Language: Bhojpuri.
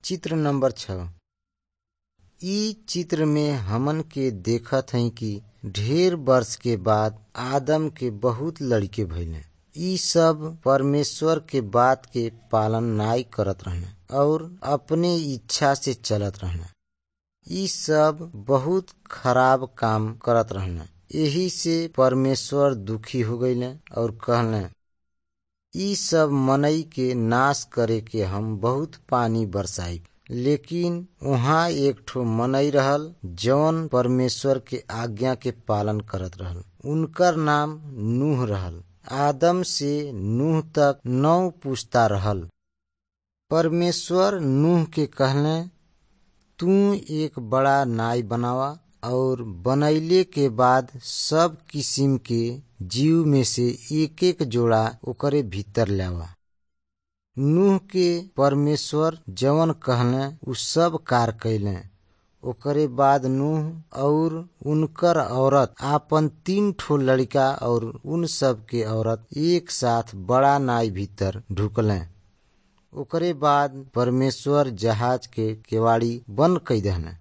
चित्र नंबर छ इ चित्र में हमन के देखत हई कि ढेर वर्ष के बाद आदम के बहुत लड़के भइले इ सब परमेश्वर के बात के पालन नाई करत रहले और अपने इच्छा से चलत रहले इ सब बहुत खराब काम करत रहले यही से परमेश्वर दुखी हो गईले और कहले इ सब मनई के नाश करे के हम बहुत पानी बरसाई लेकिन उहाँ एक ठो मनई रहल जौन परमेश्वर के आज्ञा के पालन करत रहल उनकर नाम नूह रहल आदम से नूह तक नौ पुस्ता रहल परमेश्वर नूह के कहले तू एक बड़ा नाई बनावा और बनैले के बाद सब किसिम के जीव में से एक एक जोड़ा ओकरे भीतर लावा नूह के परमेश्वर जवन कहले उ सब कार कैले ओकरे बाद नूह और उनकर औरत आपन तीन ठो लड़का और उन सब के औरत एक साथ बड़ा नाई भीतर ढुकले ओकरे बाद परमेश्वर जहाज के केवाड़ी बंद कई दहले